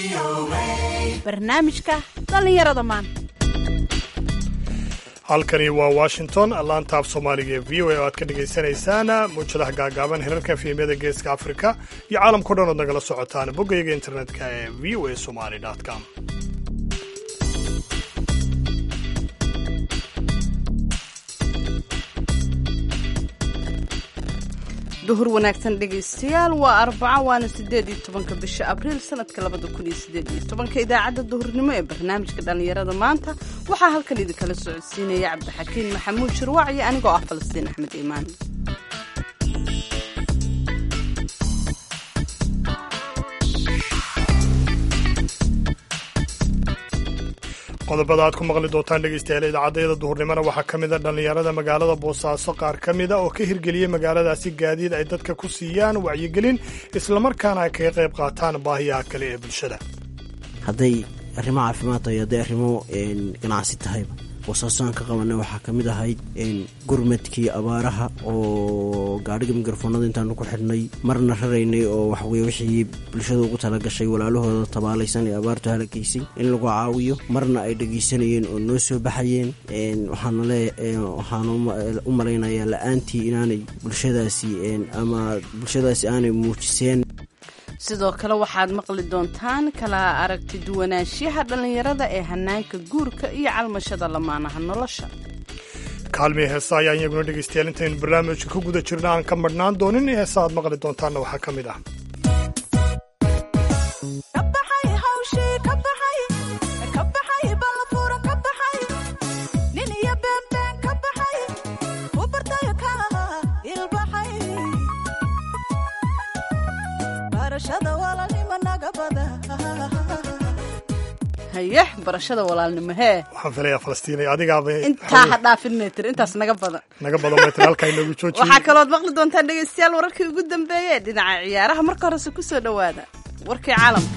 barnaamijka dhallinyarada maanta halkani waa washington laanta af soomaaliga ee v o a oo aad ka dhagaysanaysaan muujadaha gaagaaban hirarka fiimyada geeska afrika iyo caalamkao dhan ood nagala socotaan boggayaga internetka ee v o a somali com duhur wanaagsan dhegaystayaal waa arbaco waana sideed iyo tobanka bisha abriil sanadka labada kun iyo sideed iyo tobanka idaacadda duhurnimo ee barnaamijka dhallinyarada maanta waxaa halkan idinkala socodsiinaya cabdixakiin maxamuud shirwaac iyo anigoo ah falastiin axmed iimaan qodobada aad ku maqli doontaan dhegaystayaal idaacaddayada duhurnimona waxaa ka mida dhallinyarada magaalada boosaaso qaar ka mida oo ka hirgeliyey magaaladaasi gaadiid ay dadka ku siiyaan wacyigelin islamarkaana ay kaga qayb qaataan baahiyaha kale ee bulshada hadday arrimo caafimaad tahay hadday arrimo ganacsi tahayba boosaasoaan ka qabanay waxaa ka mid ahayd gurmadkii abaaraha oo gaadhiga mikrofoonada intaanu ku xidhnay marna raraynay oo waxweye wixii bulshada ugu talagashay walaalahooda tabaalaysan ee abaartu halagaysay in lagu caawiyo marna ay dhegaysanayeen oo noo soo baxayeen waxaan u malaynayaa la-aantii inaanay bulshadaasi ama bulshadaasi aanay muujiseen sidoo kale waxaad maqli doontaan kala aragti duwanaanshiyaha dhallinyarada ee hanaanka guurka iyo calmashada lamaanaha nolosha kaalmii heesa ayaan iyaguna dhegaystayaal intaynu barnaamijka ku guda jirna aan ka madhnaan doonin heesa aad maqli doontaanna waxaa ka mid ah haye barashada walaalnimo hee waxaan filayaa falastiinay adigaaba intaa ha dhaafin tir intaas naga badan naga badan maytir halkaa inoogu joojiye waxaa kalooad maqli doontaan dhegaystayaal wararkii ugu dambeeyee dhinaca ciyaaraha marka horese ku soo dhowaada warkii caalamka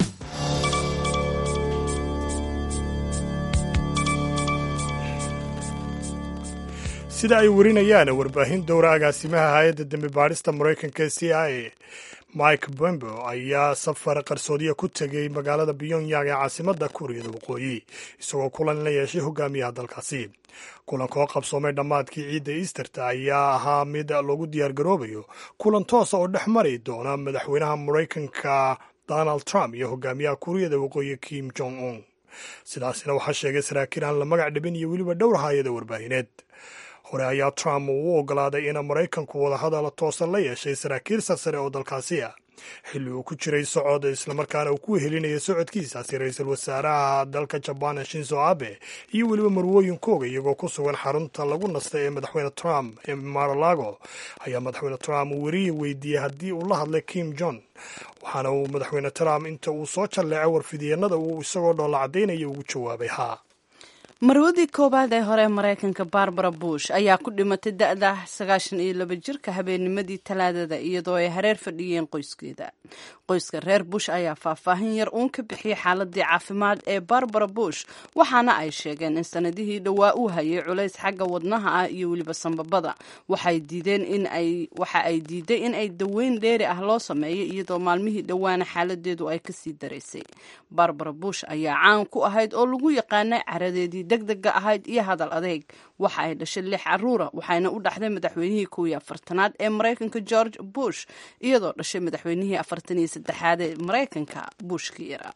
sida ay warinayaan warbaahin dowra agaasimaha hay-adda dembi baadhista maraykanka ee c i a mike bombo ayaa safar qarsoodiya ku tegay magaalada pyongyang ee caasimadda kuuriyada waqooyi isagoo kulan la yeeshay hogaamiyaha dalkaasi kulanka oo qabsoomay dhammaadkii ciidda easterta ayaa ahaa mid lagu diyaargaroobayo kulan toosa oo dhex mari doona madaxweynaha maraykanka donald trump iyo hogaamiyaha kuuriyada waqooyi kim jong un sidaasina waxaa sheegay saraakiil aan la magac dhibin iyo weliba dhowr hayada warbaahineed hore ayaa trump uu u ogolaaday in maraykanku wadahadal toosan la yeeshay saraakiil sarsare oo dalkaasi ah xilli uu ku jiray socod islamarkaana uu ku wehelinayay socodkiisaasi ra-iisul wasaaraha dalka jabaan shinzo abe iyo weliba marwooyinkooga iyagoo ku sugan xarunta lagu nastay ee madaxweyne trump ee maralago ayaa madaxweyne trump uu weriya weydiiyey haddii uu la hadlay kim jon waxaana uu madaxweyne trump inta uu soo jalleecay warfidiyeenada uu isagoo dhoolla caddaynaya ugu jawaabay haa marwadii koowaad ee hore maraykanka barbara bush ayaa ku dhimatay da-da sagaashan iyo laba jirka habeennimadii talaadada iyadoo ay hareer fadhiyeen qoyskeeda qoyska reer bush ayaa faahfaahin yar uun ka bixiyey xaaladii caafimaad ee barbara bush waxaana ay sheegeen in sanadihii dhowaa uu hayay culays xagga wadnaha ah iyo weliba sambabada waxay diideen in ay waxa ay diiday in ay daweyn dheeri ah loo sameeyo iyadoo maalmihii dhowaana xaaladeedu ay kasii daraysay barbara bush ayaa caan ku ahayd oo lagu yaqaanay caradeedii degdega ahayd iyo hadal adeeg waxa ay dhashay lix caruura waxayna u dhaxday madaxweynihii kow iyo afartanaad ee maraykanka george bush iyadoo dhashay madaxweynihii afartan iyo saddexaad ee maraykanka bushkii yaraa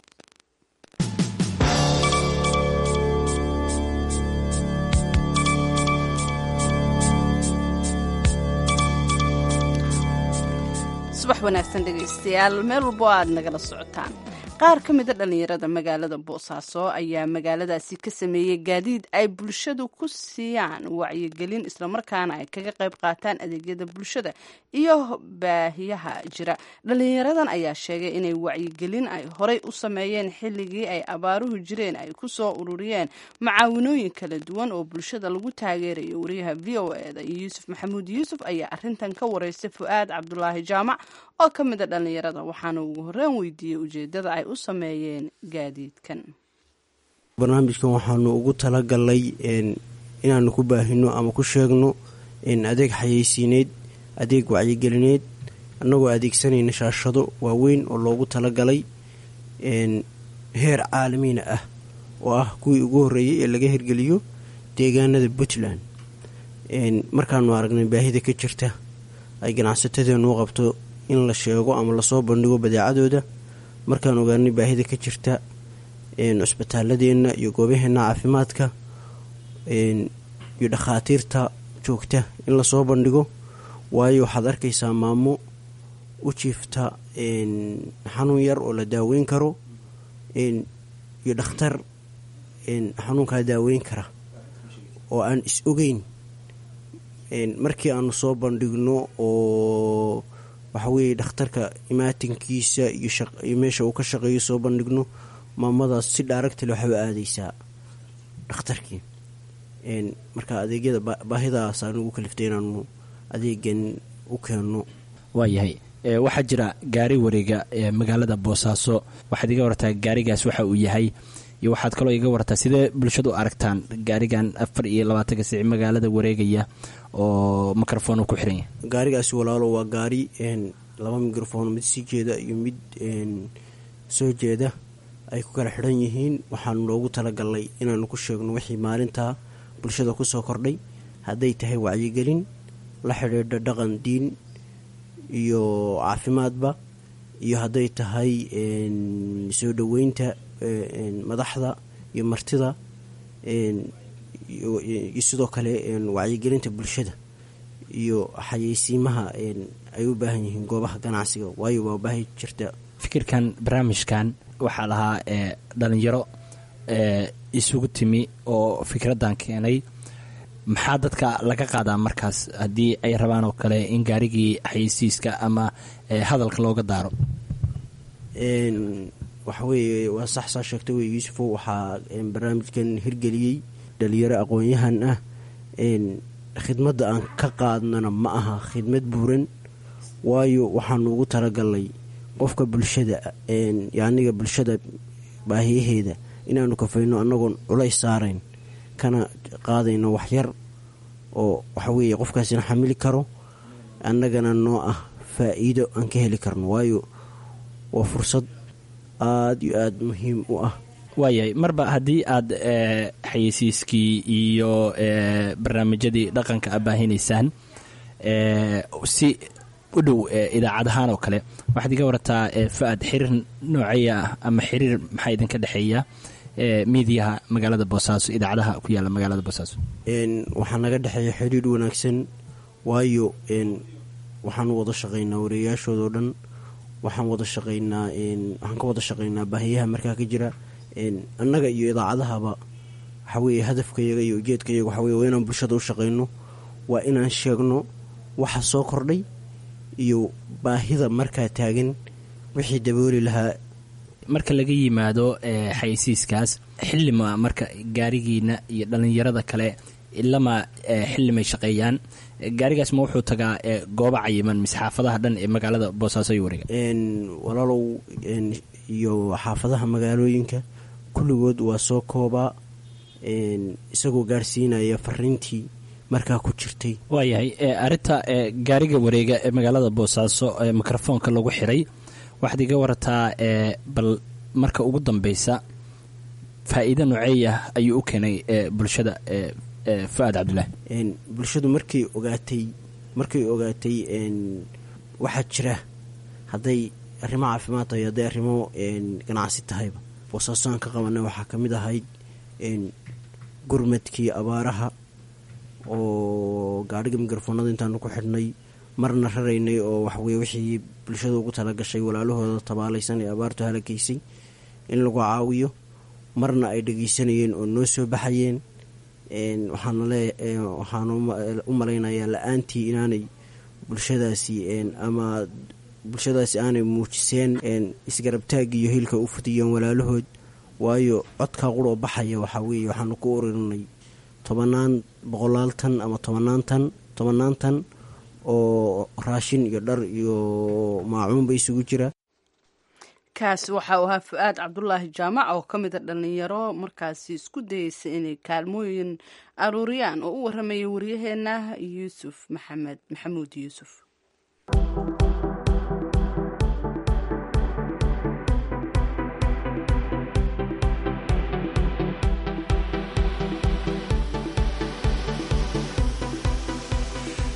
subax wanaagsan dhegaystayaal meel walbo aad nagala socotaan qaar ka mida dhallinyarada magaalada boosaaso ayaa magaaladaasi ka sameeyey gaadiid ay bulshadu ku siiyaan wacyigelin islamarkaana ay kaga qayb qaataan adeegyada bulshada iyo baahiyaha jira dhallinyaradan ayaa sheegay inay wacyigelin ay horay u sameeyeen xilligii ay abaaruhu jireen ay ku soo ururiyeen macaawinooyin kala duwan oo bulshada lagu taageerayo wariyaha v o eda iyo yuusuf maxamuud yuusuf ayaa arintan ka wareystay fu-aad cabdulaahi jaamac oo ka mid a dhallinyarada waxaana ugu horreyn weydiiyey ujeeddada ay u sameeyeen gaadiidkan barnaamijkan waxaanu ugu talagalay inaanu ku baahino ama ku sheegno adeeg xayeysiineed adeeg wacyigelineed annagoo adeegsanayna shaashado waaweyn oo loogu talagalay heer caalamiina ah oo ah kuwii ugu horreeyey ee laga hirgeliyo deegaanada puntland markaanu aragnay baahida ka jirta ay ganacsatadeenu u qabto in la sheego ama lasoo bandhigo badeecadooda markaan ogaanay baahida ka jirta cusbitaaladeenna iyo goobaheena caafimaadka iyo dhakhaatiirta joogta in lasoo bandhigo waayo waxaad arkaysaa maamo u jiifta xanuun yar oo la daaweyn karo iyo dhakhtar xanuunkaa daaweyn kara oo aan is ogeyn markii aanu soo bandhigno oo waxaweye dhakhtarka imaatinkiisa iyo meesha uu ka shaqeeyo soo bandhigno maamadaas si dhaaragtale waxba aadaysaa dhakhtarkii marka adeegyada baahidaas aan ugu kaliftay inaanu adeegan u keenno waayahay waxaa jira gaari wareega ee magaalada boosaaso waxaad iga wartaa gaarigaas waxa uu yahay iyo waxaad kaloo iga wartaa sidee bulshadu aragtaan gaarigan afar iyo labaatanka sici magaalada wareegaya oo microfoon ku xiran yahay gaarigaasi walaalo waa gaari laba microfoon mid sii jeeda iyo mid soo jeeda ay ku kala xidhan yihiin waxaanu loogu talagalnay inaanu ku sheegno wixii maalintaa bulshada kusoo kordhay hadday tahay wacyigelin la xidhiidha dhaqan diin iyo caafimaadba iyo hadday tahay soo dhoweynta madaxda iyo martida iyo sidoo kale wacyigelinta bulshada iyo xayeysiimaha ay u baahan yihiin goobaha ganacsiga waayo waa baahi jirta fikirkan barnaamijkan waxaa lahaa dhalinyaro isugu timi oo fikraddan keenay maxaa dadka laga qaadaa markaas haddii ay rabaan oo kale in gaarigii xayeysiiska ama hadalka looga daaro waxa weeye waa sax saa sheegta wey yuusufow waxaa barnaamijkan hirgeliyey dhalinyaro aqoon-yahan ah khidmadda aan ka qaadnana ma aha khidmad buuran waayo waxaanu ugu talagalnay qofka bulshada yaniga bulshada baahiyaheeda inaanu kafayno annagoon culays saarayn kana qaadayno waxyar oo waxaweeye qofkaasina xamili karo annagana noo ah faa-iido aan ka heli karno waayo waa fursad aada iyo aada muhiim u ah waayahay marba haddii aad xayeysiiskii iyo barnaamijyadii dhaqanka a baahinaysaan si u dhow idaacadahaan oo kale waxaad iga warataa fa-ad xiriir nooceeya ah ama xiriir maxaa idinka dhexeeya miidiyaha magaalada boosaaso idaacadaha ku yaala magaalada boosaaso waxaa naga dhexeeya xiriir wanaagsan waayo waxaanu wada shaqaynaa wareeyaashoodao dhan waxaan wada shaqaynaa waxaan ka wada shaqaynaa baahiyaha markaa ka jira annaga iyo idaacadahaba waxaweye hadafkayaga iyo ujeedkayaga waxaweye waa inaan bulshada u shaqayno waa inaan sheegno waxa soo kordhay iyo baahida markaa taagan wixii dabooli lahaa marka laga yimaado xayeysiiskaas xillima marka gaarigiina iyo dhallinyarada kale ilama xillimay shaqeeyaan gaarigaas ma wuxuu tagaa gooba cayiman mise xaafadaha dhan ee magaalada boosaaso iyo wareega walaalow iyo xaafadaha magaalooyinka kulligood waa soo koobaa isagoo gaarsiinaya fariintii markaa ku jirtay waayahay arinta gaariga wareega ee magaalada boosaaso ee mikrofoonka lagu xiray waxaad iga warataa bal marka ugu dambeysa faa-iido noceeya ayuu u keenay bulshada fa-aad cabdulaahi bulshadu markay ogaatay markay ogaatay waxaa jira hadday arrimo caafimaad tahay hadday arrimo ganacsi tahayba boosaaso aan ka qabanay waxaa ka mid ahayd gurmadkii abaaraha oo gaadhiga mikrofoonada intaanu ku xidhnay marna raraynay oo waxaweye wixii bulshada ugu talagashay walaalahooda tabaalaysan ee abaartu halagaysay in lagu caawiyo marna ay dhageysanayeen oo noo soo baxayeen waxaanu u malaynayaa la-aantii inaanay bulshadaasi ama bulshadaasi aanay muujiseen isgarabtaag iyo hilka u fudiyeen walaalahood waayo codkaa quroo baxaya waxaa weeye waxaanu ku ururinay tobanaan boqolaal tan ama tobanaan tan tobanaan tan oo raashin iyo dhar iyo maacuunba isugu jira kaasi waxa uu ahaa fu-aad cabdulaahi jaamac oo ka mida dhallinyaro markaasi isku dayeysa inay kaalmooyin aruuriyaan oo u waramaya waryaheena yuusuf maxamed maxamuud yuusuf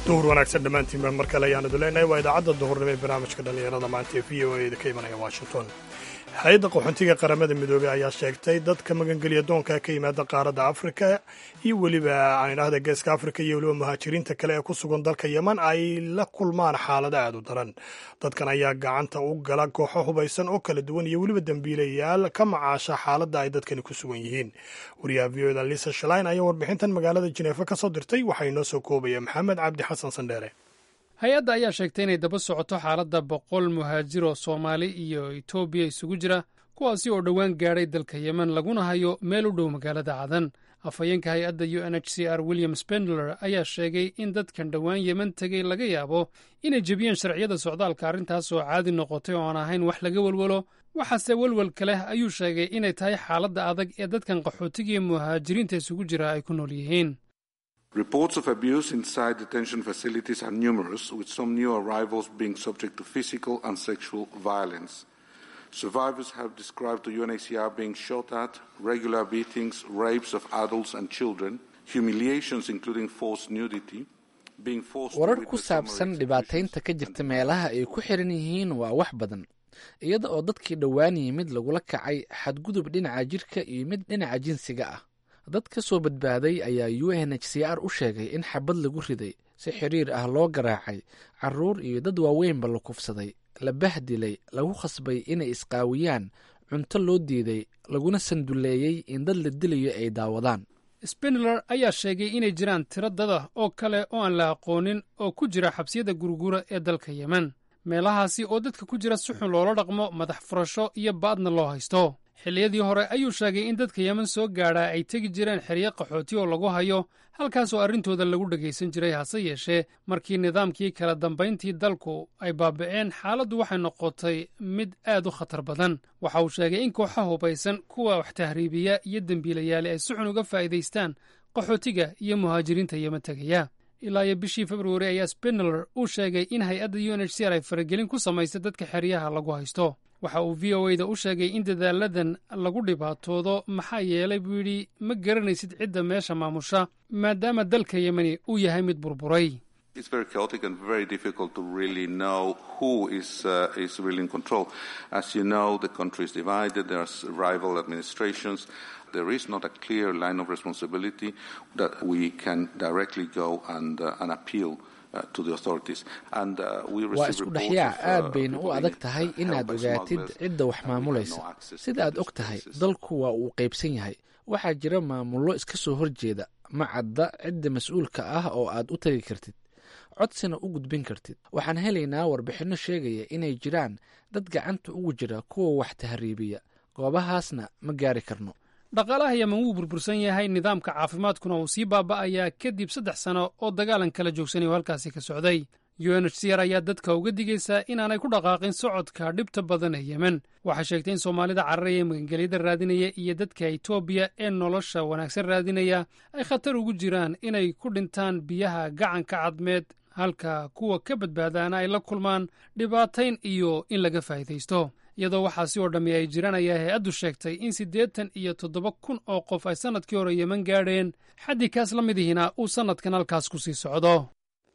duhur wanaagsan dhammaantiinba mar kale ayaanadu leenahay waa idaacadda duhurnimo ee barnaamijka dhallinyarada maanta ee v o a ka imanaya washington hay-adda qaxoontiga qaramada midoobey ayaa sheegtay dadka magangeliya doonka ka yimaada qaaradda afrika iyo weliba aynahda geeska afrika iyo weliba muhaajiriinta kale ee ku sugan dalka yeman ay la kulmaan xaalado aad u daran dadkan ayaa gacanta u gala kooxo hubaysan oo kala duwan iyo weliba dembiilayaal ka macaasha xaaladda ay dadkani ku sugan yihiin wariyaha v o da lisa shalain ayaa warbixintan magaalada jineefa ka soo dirtay waxaa inoo soo koobaya maxamed cabdi xasan sandheere hay-adda ayaa sheegtay inay daba socoto xaaladda boqol muhaajir oo soomaali iyo etoobiya isugu jira kuwaasi oo dhowaan gaadhay dalka yemen laguna hayo meel u dhow magaalada cadan afhayeenka hay-adda u n h c r william spendler ayaa sheegay in dadkan dhowaan yemen tegey laga yaabo inay jebiyeen sharciyada socdaalka arrintaas oo caadi noqotay oo aan ahayn wax laga welwelo waxaase welwelka leh ayuu sheegay inay tahay xaaladda adag ee dadkan qaxootigiiyo muhaajiriinta isugu jira ay ku nool yihiin Reports of abuse inside detention facilities are numerous, with some new arrivals being subject to physical and sexual violence. Survivors have described to UNHCR being shot at, regular beatings, rapes of adults and children, humiliations including forced nudity, being forced warar to ku witness saabsan summary dhibaataynta ka executions jirta and meelaha ay ku xiran yihiin waa wax badan iyada oo dadkii dhowaan yimid lagula kacay xadgudub dhinaca jirka iyo mid dhinaca jinsiga ah dad ka soo badbaaday ayaa u n h c r u sheegay in xabad lagu riday si xiriir ah loo garaacay caruur iyo dad waaweynba la kufsaday la bahdilay lagu khasbay inay isqaawiyaan cunto loo diiday laguna sanduleeyey in dad la dilayo ay daawadaan spindler ayaa sheegay inay jiraan tiro dada oo kale oo aan la aqoonin oo ku jira xabsiyada gurgura ee dalka yemen meelahaasi oo dadka ku jira si xun loola dhaqmo madax furasho iyo baadna loo haysto xilliyadii hore ayuu sheegay in dadka yemen soo gaadhaa ay tegi jireen xeryo qaxooti oo lagu hayo halkaasoo arrintooda lagu dhegaysan jiray hase yeeshee markii nidaamkii kala dambayntii dalku ay baaba'een xaaladdu waxay noqotay mid aad u khatar badan waxa uu sheegay in kooxa hubaysan kuwa wax tahriibiya iyo dembiilayaali ay si xun uga faa'iidaystaan qaxootiga iyo muhaajiriinta yemen tegaya ilaa iyo bishii februari ayaa spindler uu sheegay in hay-adda u n h c r ay faragelin ku samaysay dadka xeryaha lagu haysto waxa uu v o e da u sheegay in dadaaladan lagu dhibaatoodo maxaa yeelay buu yidhi ma garanaysid cidda meesha maamusha maadaama dalka yemeni uu yahay mid burburay It's very chaotic and very difficult to really know who is uh, is really in control. As you know, the country is divided. There's rival administrations. There is not a clear line of responsibility that we can directly go and uh, and appeal. Uh, to the authorities. And uh, we waa receive isku reports dhexyaac of, uh, aad bayna u people adag being, tahay uh, inaad held by ogaatid smugglers, cidda wax and we have maamulaysa no access to sida aad these og tahay places. dalku waa uu qaybsan yahay waxaa jira maamullo iska soo horjeeda ma cadda cidda mas-uulka ah oo aad u tagi kartid codsina u gudbin kartid waxaan helaynaa warbixinno sheegaya inay jiraan dad gacanta ugu jira kuwa wax tahriibiya goobahaasna ma gaari karno dhaqaalaha yemen wuu burbursan yahay nidaamka caafimaadkuna uu sii baaba'ayaa kadib saddex sano oo dagaalan kala joogsanay oo halkaasi ka socday u n h c r ayaa dadka uga digaysaa inaanay ku dhaqaaqin socodka dhibta badan ee yemen waxay sheegtay in soomaalida cararaya ee magangelyada raadinaya iyo dadka etoobiya ee nolosha wanaagsan raadinaya ay khatar ugu jiraan inay ku dhintaan biyaha gacanka cadmeed halka kuwa ka badbaadaana ay la kulmaan dhibaatayn iyo in laga faa'iidaysto iyadoo waxaasi oo dhammi ay jiraan ayaa hay-addu sheegtay in siddeetan iyo toddoba kun oo qof ay sannadkii hore yemen gaadheen xaddii kaas la mid ihina uu sannadkan halkaas ku sii socdo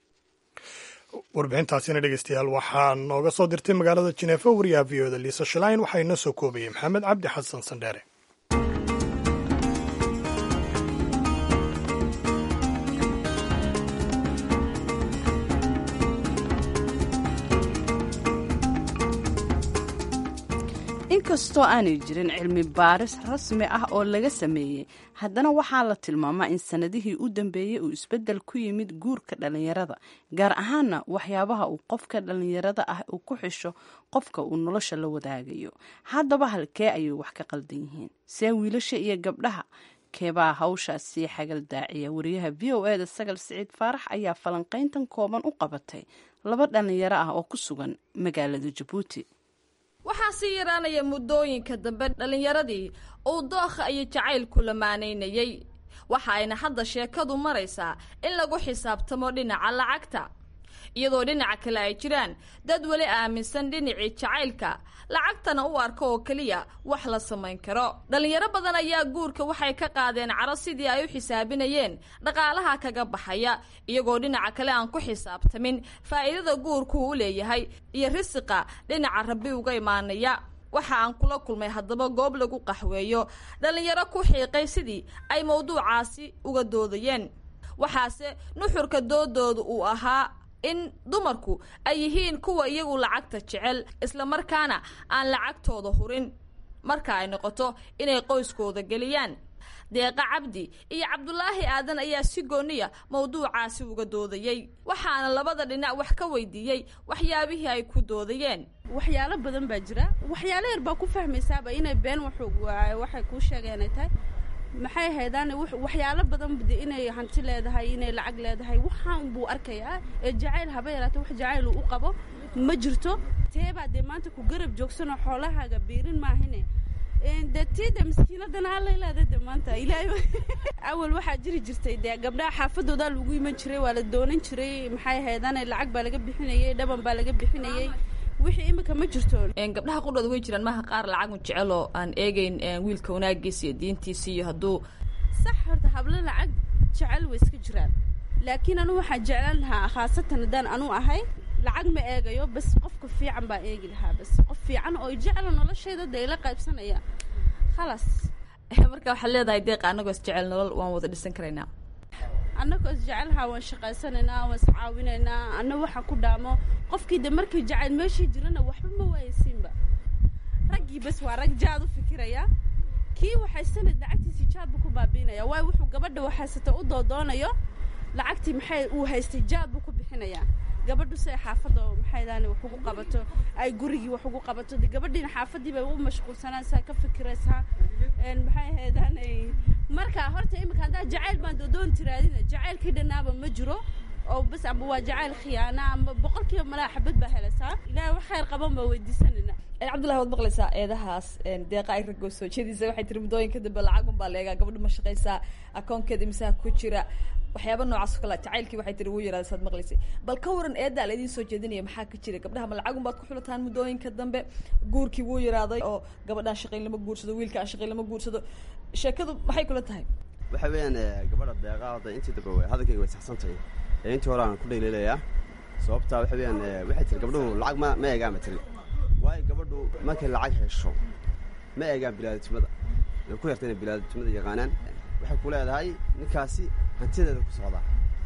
warbixintaasina dhegeystayaal waxaa nooga soo dirtay magaalada jineefa wariyaha v o da liisa shalayn waxaa inoo soo koobayay maxamed cabdi xasan sandheere inkastoo aanay jirin cilmi baaris rasmi ah oo laga sameeyey haddana waxaa la tilmaamaa in sannadihii u dambeeyey uu isbeddel ku yimid guurka dhallinyarada gaar ahaana waxyaabaha uu qofka dhallinyarada ah uu ku xisho qofka uu nolosha la wadaagayo haddaba halkee ayay wax ka qaldan yihiin see wiilasha iyo gabdhaha keebaa hawshaasi xagal daaciya wariyaha v o eda sagal siciid faarax ayaa falanqayntan kooban u qabatay laba dhallinyaro ah oo ku sugan magaalada jabuuti waxaa sii yaraanaya muddooyinka dambe dhallinyaradii uu dookha iyo jacaylku lamaanaynayey waxa ayna hadda sheekadu maraysaa in lagu xisaabtamo dhinaca lacagta iyadoo dhinaca kale ay jiraan dad weli aaminsan dhinacii jacaylka lacagtana u arka oo keliya wax la samayn karo dhallinyaro badan ayaa guurka waxay ka qaadeen caro sidii ay u xisaabinayeen dhaqaalaha kaga baxaya iyagoo dhinaca kale aan ku xisaabtamin faa'iidada guurku u leeyahay iyo risiqa dhinaca rabbi uga imaanaya waxa aan kula kulmay haddaba goob lagu qaxweeyo dhallinyaro ku xiiqay sidii ay mawduucaasi uga doodayeen waxaase nuxurka doodooda uu ahaa in dumarku ay yihiin kuwa iyagu lacagta jecel islamarkaana aan lacagtooda hurin marka ay noqoto inay qoyskooda geliyaan deeqa cabdi iyo cabdulaahi aadan ayaa si gooniya mawduucaasi uga doodayey waxaana labada dhinac wax ka weydiiyey waxyaabihii ay ku doodayeen waxyaalo badan baa jira waxyaalo yar baa ku fahmaysaaba inay been waxay kuu sheegeen ay tahay maxay haydaan waxyaalo badan inay hanti leedahay inay lacag leedahay waxaan buu arkayaa ee jacayl haba yaraata wax jacayl u qabo ma jirto teebaa dee maanta ku garab joogsanoo xoolahaaga biirin maahine de tiida maskiinadana allay leedahay de maanta ilaahay awal waxaa jiri jirtay dee gabdhaha xaafadoodaa lagu iman jiray waa la doonan jiray maxay haydaan lacag baa laga bixinayay dhaban baa laga bixinayay wixii imika ma jirto gabdhaha qudhooda way jiraan maha qaar lacag un jecel oo aan eegeyn wiilka wanaagiisa iyo diintiisa iyo hadduu sax horta hablo lacag jecel way iska jiraan laakiin anu waxaan jeclaan lahaa khaasatan haddaan anu ahay lacag ma eegayo bas qofka fiican baa eegi lahaa bas qof fiican oo jecla noloshayda dee ila qaybsanaya khalaas marka waxaad leedahay deeqa annagoo is jecel nolol waan wada dhisan karaynaa annagoo is jecelhaa waan shaqaysanaynaa waan iscaawinaynaa anna waxaan ku dhaamo qofkii de markii jacayl meeshii jirana waxba ma waayaysiinba raggii bas waa rag jaad u fikiraya kii waxaysana lacagtiisii jaad buu ku baabiinaya waayo wuxuu gabadha waxaysata u doodoonayo lacagtii maxay uu haystay jaad buu ku bixinayaa gabadhu si ay xaafadda maxaydaani wax ugu qabato ay gurigii wax ugu qabato de gabadhiina xaafadii bay u mashquulsanaysaa ka fikiraysaa maxay haydaanay marka horta imika haddaa jacayl baan doodoon tiraadina jacaylkii dhanaaba ma jiro oo bas amba waa jacayl khiyaana amba boqolkiiba malaa xabad baa helaysaa ilaahay wax khayr qaban baa weydiisanayna cabdullahi waad maqlaysaa eedahaas deeqa ay ragoo soo jeediisa waxay tiri muddooyinka dambe lacagun baa leegaa gabadhu ma shaqaysaa akoonkeeda imisaha ku jira waxyaaba noocaas o kale jacaylkii waxay tiri wuu yaraada saad maqlaysay bal ka waran eeddaa la idiin soo jeedinaya maxaa ka jira gabdhaha ma lacagun baad ku xulataan muddooyinka dambe guurkii wuu yaraaday oo gabadhaan shaqayn lama guursado wiilka aan shaqayn lama guursado sheekadu maxay kula tahay waxa weeyaan gabadha deeqaa hadda intii dambe hadalkayga way saxsan tahay ee intii hore aan ku dhayleelayaa sababtaa waxa weeyaan waxay tiri gabdhuhu lacag ma ma eegaan ba tiri waayo gabadhu markay lacag hesho ma eegaan bilaadatimada way ku yarta inay bilaadatimada yaqaanaan waxay ku leedahay ninkaasi hantideeda ku socdaa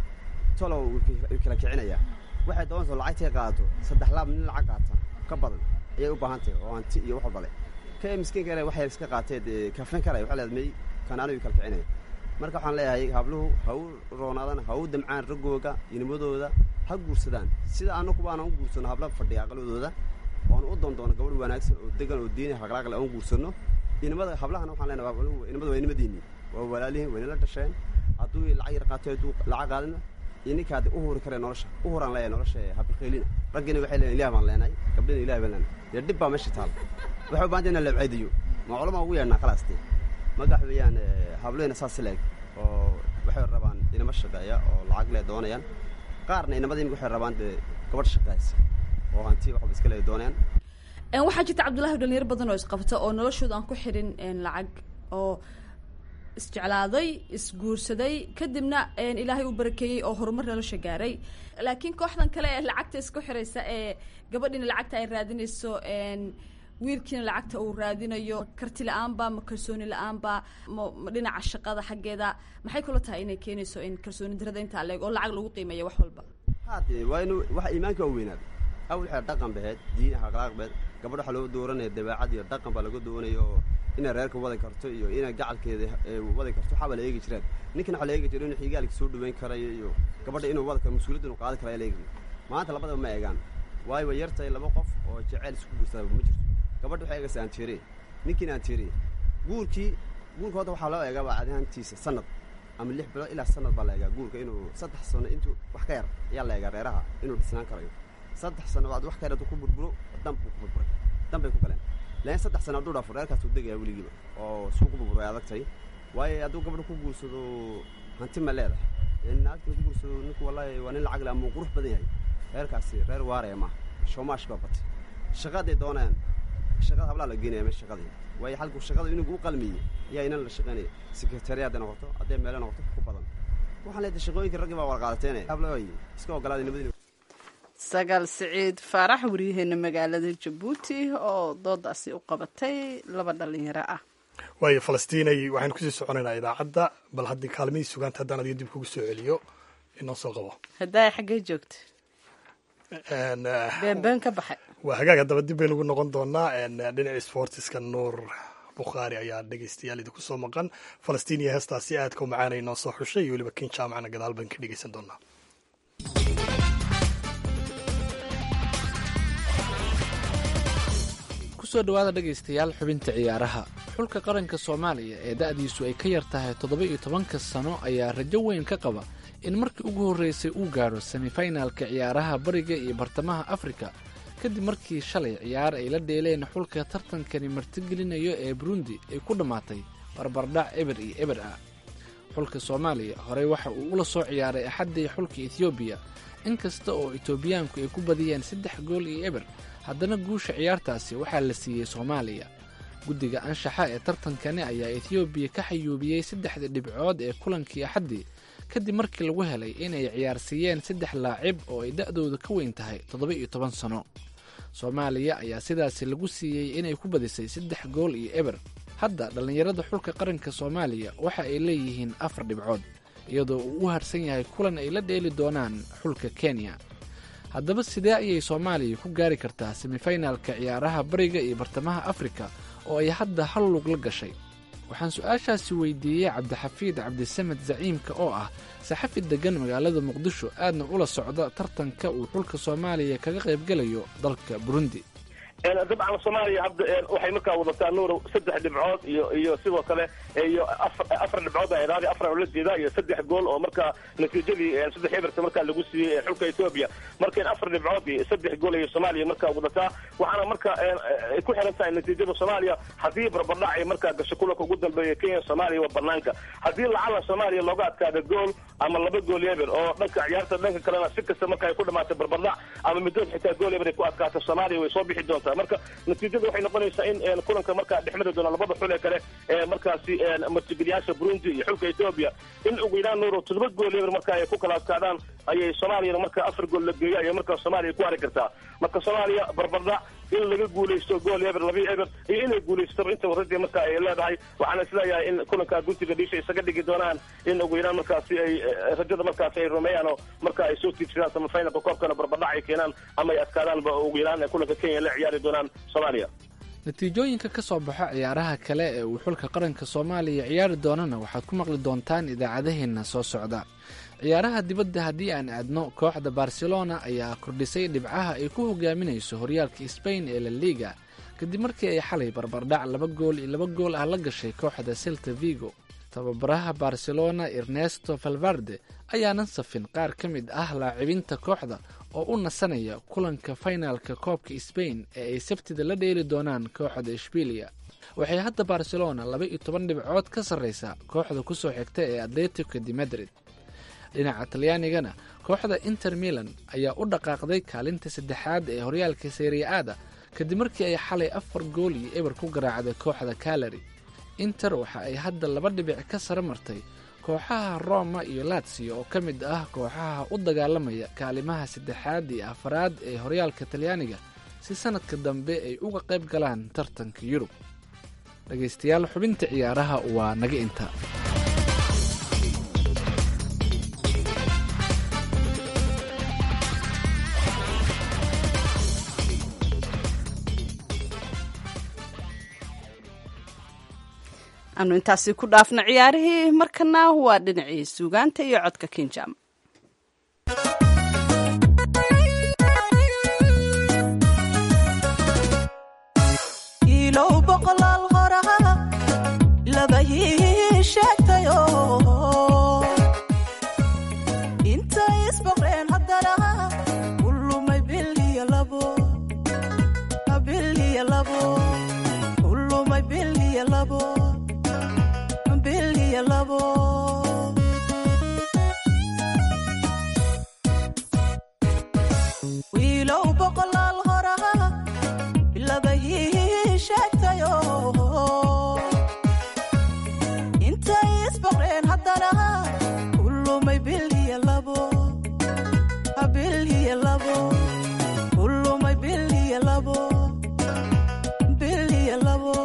tolow way kala kicinayaa waxay doonaysa lacagtay qaadato saddex laab nin lacag qaata ka badan ayay u baahan tahay oo hanti iyo wax walba leh ka miskiinka ele waxay iska qaateed kafin karaya waxay leedahay may kan anigu kala kicinaya marka waxaan leeyahay habluhu ha u roonaadaan ha u damcaan raggooga inimadooda ha guursadaan sida anakuba aanan u guursano habla fadhiya aqaladooda oan u doondoono gabadh wanaagsan oo degan oo diini haqlaaqle aan guursano inimada hablahana waxaan leenahay inimada waa inimadiinni waa walaalihiin waynala dhasheen hadduu lacag yar qaato hadduu lacag qaadina iyo ninkaad u huri karee nolosha u huraan leeyahay nolosha habilkhaylina raggina waxay leeyahay ilaah baan leenahay gabdhina ilaah baan leenahay dee dhib baa meesha taal waxay u baahan tahay inaan labcaydiyo ma culama ugu yeedhnaa khalaastee magax weeyaan hablihina saas leeg oo waxay rabaan inama shaqeeya oo lacag le doonayaan qaarna inamada imika waxay rabaan dee gabadh shaqeysa oo hanti waxba iska le doonayaan waxaa jirta cabdullahi dhalinyaro badan oo isqabta oo noloshooda aan ku xirin lacag oo isjeclaaday isguursaday kadibna ilaahay u barakeeyey oo horumar nolosha gaaray laakiin kooxdan kale ee lacagta isku xiraysa ee gabadhiina lacagta ay raadinayso wiilkiina lacagta uu raadinayo karti la-aanba ma kalsooni la-aanba ma dhinaca shaqada xaggeeda maxay kula tahay inay keenayso in kalsooni darada intaa leeg oo lacag lagu qiimeeya wax walba haade waa inu waxa iimaanka waa weynaaday awal waxay dhaqan baheed diin akhlaaq baheed gabadh waxaa loo dooranaya dabeecad iyo dhaqan baa laga doonaya oo inay reerka wadi karto iyo inay gacalkeeda wadi karto waxaabaa la eegi jireen ninkan waxaa la eegi jira inuu xigaalka soo dhaweyn karayo iyo gabadha inuu wadi karo mas-uuliyadda inuu qaadi karayo la eegi maanta labadaba ma eegaan waayo way yartahay laba qof oo jeceyl isku guursadaba ma jirto gabadha waxay eegaysa aanteere ninkiina aanteere guurkii guurka hadda waxaa loo eegaa baa cadahantiisa sanad ama lix bilood ilaa sanad baa la eegaa guurka inuu saddex sano intuu wax ka yar ayaa la eegaa reeraha inuu dhisnaan karayo saddex sano baad wax ka yar hadduu ku burburo dan buu ku burburay dan bay ku galeen laakiin saddex sano hadduu dhaafo reerkaasuu degayaa weligiiba oo isku ku burburay adagtay waayo hadduu gabadha ku guursado hanti ma leedahay naagta ku guursado ninku wallaahi waa nin lacag le ama uu qurux badan yahay reerkaasi reer waaraya maaha shoomaash baa batay shaqaday doonayaan shaqada hablaa la geenaya meesha shaqadii waayo halkuu shaqada inagu u qalmiyey ayaa inan la shaqaynaya sekretariya hadday noqoto hadday meelo noqoto ku badan waxaan leedahay shaqooyinka raggii baa warqaadateene hablaay iska ogolaaday nabadii sagaal siciid faarax waryaheena magaalada jabuuti oo doodaasi u qabatay laba dhalinyaro ah waayo falastiinay waxaynu kusii soconaynaa idaacadda bal haddii kaalmihii sugaanta haddaan adiga dib kugu soo celiyo inoo soo qabo haddaay xaggee joogta beenbeen ka baxay waa hagaag haddaba dib baynu ugu noqon doonaa dhinaca sportiska nuur bukhaari ayaa dhegeystayaal idinku soo maqan falastiin iyo heestaasi aadka u macaanay noo soo xushay iyo weliba kin jaamacana gadaal baan ka dhegeysan doonaa kusoo dhowaada dhegaystayaal xubinta ciyaaraha xulka qaranka soomaaliya ee da'diisu ay ka yar tahay toddoba iyo tobanka sano ayaa rajo weyn ka qaba in markii ugu horreysay uu gaadho semifinalka ciyaaraha bariga iyo bartamaha afrika kadib markii shalay ciyaar ay la dheeleen xulka tartankani martigelinayo ee burundi ay ku dhammaatay barbardhac eber iyo eber ah xulka soomaaliya horey waxa uu ula soo ciyaaray axaddii xulka etoobiya inkasta oo etoobiyaanku ay ku badiyeen saddex gool iyo eber haddana guusha ciyaartaasi waxaa la siiyey soomaaliya guddiga anshaxa ee tartankani ayaa etoobiya ka xayuubiyey saddexda dhibcood ee kulankii axaddii kadib markii lagu helay inay ciyaarsiiyeen saddex laacib oo ay da'dooda ka weyn tahay toddoba iyo toban sano soomaaliya ayaa sidaasi lagu siiyey inay ku badisay saddex gool iyo eber hadda dhallinyarada xulka qaranka soomaaliya waxa ay leeyihiin afar dhibcood iyadoo uu u harsan yahay kulan ay la dheeli doonaan xulka kenya haddaba sidee ayay soomaaliya ku gaari kartaa semifinalka ciyaaraha bariga iyo bartamaha afrika oo ay hadda hal lug la gashay waxaan su-aashaasi weydiiyey cabdixafiid cabdisamed zaciimka oo ah saxafi deggan magaalada muqdisho aadna ula socda tartanka uu xulka soomaaliya kaga qaybgelayo dalka burundi dabcan soomaaliya hadda waxay markaa wadataa nuur saddex dhibcood iyo iyo sidoo kale iyo afar dhibcood raadi afar oo la jeeda iyo saddex gool oo markaa natiijadii saddex eberta markaa lagu siiyey xulka etoobiya marka in afar dhibcood iyo saddex gool iyo soomaaliya markaa wadataa waxaana marka ay ku xiran tahay natiijada soomaaliya haddii barbardhac ay markaa gasho kulanka ugu dambeeya kenya soomaaliya waa banaanka haddii lacala soomaaliya looga adkaada gool ama laba gool eber oo dhanka ciyaarta dhanka kalena si kasta marka ay ku dhamaatay barbardhac ama middood xitaa gool eber ay ku adkaato soomaaliya way soo bixi doontaa marka natiijada waxay noqonaysaa in kulanka markaa dhexmari doona labada xul ee kale ee markaasi martigeliyaasha burundi iyo xulka etoobiya in ugu yaraan nuuro toddoba gool eber marka ay ku kala adkaadaan ayay soomaaliyana marka afar gool la geeyo ayay markaa soomaaliya ku hari kartaa marka soomaaliya barbardhac in laga guulaysto gool eber laba eber iyo inay guulaystaba inta waradii marka ay leedahay waxaana isleeyahay in kulankaa guntiga dhiisha isaga dhigi doonaan in ugu yaraan markaasi ay rajada markaasi ay rumeeyaan oo marka ay soo tiibsadaan samafinalka koobkana barbardhac ay keenaan ama ay adkaadaanba ugu yaraan kulanka kenya la ciyaari doonaan soomaaliya natiijooyinka ka soo baxo ciyaaraha kale ee uu xulka qaranka soomaaliya ciyaari doonana waxaad ku maqli doontaan idaacadaheenna soo socda ciyaaraha dibadda haddii aan aadno kooxda barcelona ayaa kordhisay dhibcaha ay ku hogaaminayso horyaalka sbain ee la liga kadib markii ay xalay barbardhac laba gool iyo laba gool ah la gashay kooxda selta vigo tababaraha barcelona ernesto valvarde ayaanan safin qaar ka mid ah laacibinta kooxda oo u nasanaya kulanka finalka koobka sbain ee ay sabtida la dheeli doonaan kooxda ishbiiliya waxay hadda barcelona laba iyo toban dhibcood ka sarreysaa kooxda ku soo xigta ee atletico de madrid dhinaca talyaanigana kooxda inter milan ayaa u dhaqaaqday kaalinta saddexaad ee horyaalka seriya-aada kadib markii ay xalay afar gool iyo eber ku garaacday kooxda kalari inter waxa ay hadda laba dhibic ka sare martay kooxaha roma iyo latsiyo oo ka mid ah kooxaha u dagaalamaya kaalimaha saddexaad iyo afaraad ee horyaalka talyaaniga si sannadka dambe ay uga qayb galaan tartanka yurub dhegaystayaal xubinta ciyaaraha waa naga inta anu intaasi ku dhaafna ciyaarihii markana waa dhinacii suugaanta iyo codka kinjam ilow boqolaal horaa labahii sheegtayo intay isboqreen haddana kulumay biliyo labo biliyo labo kulumay biliyo labo biliyo labo wiilow boqolaal hora bilabahii sheegtayo intay isbaqreen haddana u lumay bil iyo labo bil iyo labo u lumay bil iyo labo bil iyo labo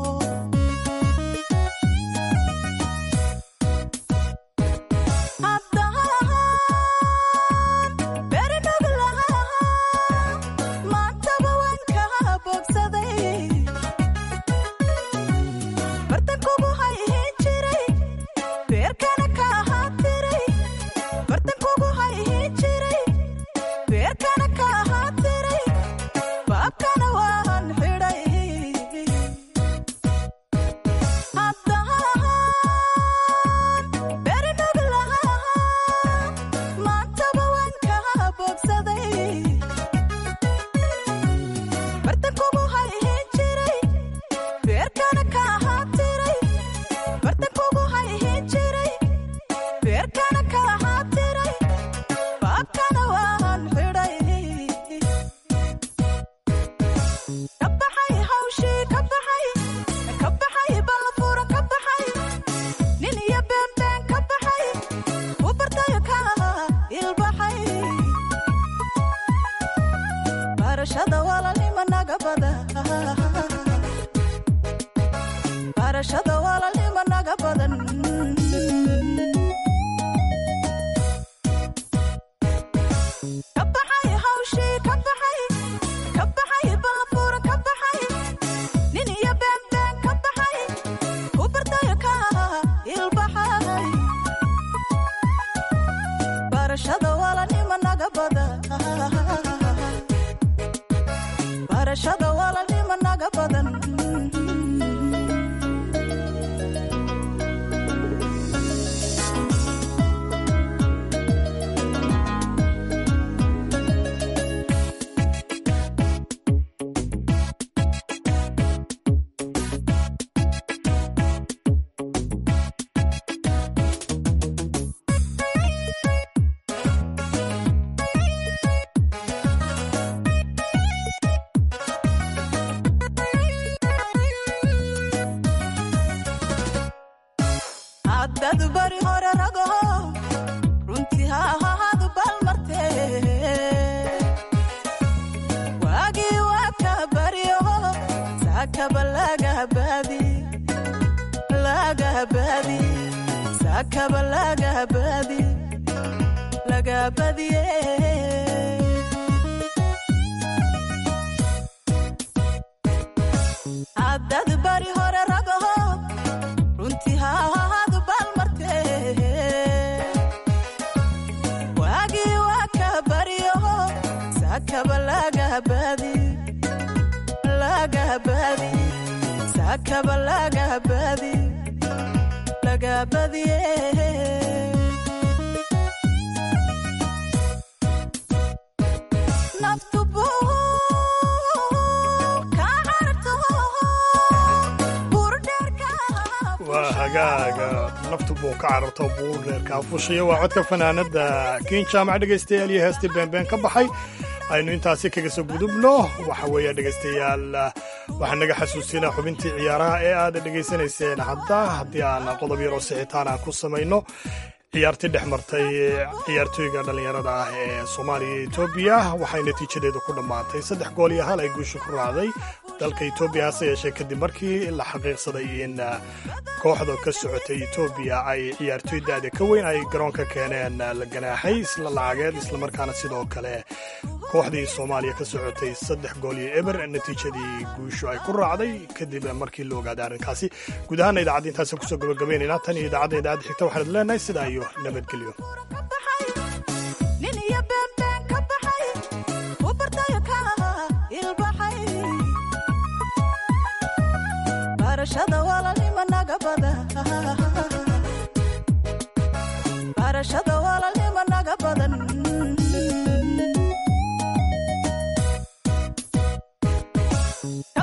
waa hagaaga naftu buu ka cararto buur dheerka afushiya waa codka fanaanada kiin jaamac dhegaystayaal iyo heestii beenbeen ka baxay aynu intaasi kaga soo gudubno waxa weeye dhegaystayaal waxaan naga xasuusinaa xubintii ciyaaraha ee aad dhegaysanayseen hadda haddii aan qodob yaroo sixitaan aan ku samayno ciyaartii dhex martay ciyaartooyga dhallinyarada ah ee soomaaliya iyo etoobiya waxay natiijadeedu ku dhammaatay saddex gool iyo hal ay guusha ku raacday dalka etoobiya hase yeeshee kadib markii la xaqiiqsaday in kooxda ka socotay etoobiya ay ciyaartooy da-da ka weyn ay garoonka keeneen la ganaaxay isla lacageed islamarkaana sidoo kale kooxdii soomaaliya ka socotay saddex gool iyo eber natiijadii guushu ay ku raacday kadib markii la ogaaday arrinkaasi guud ahaana idaacadda intaasi kusoo gabagabaynaynaa tan iyo idaacadda idaacadda xigta waxaan leenahay sidaa iyo nabadgelyo barashada walaalnima naga badan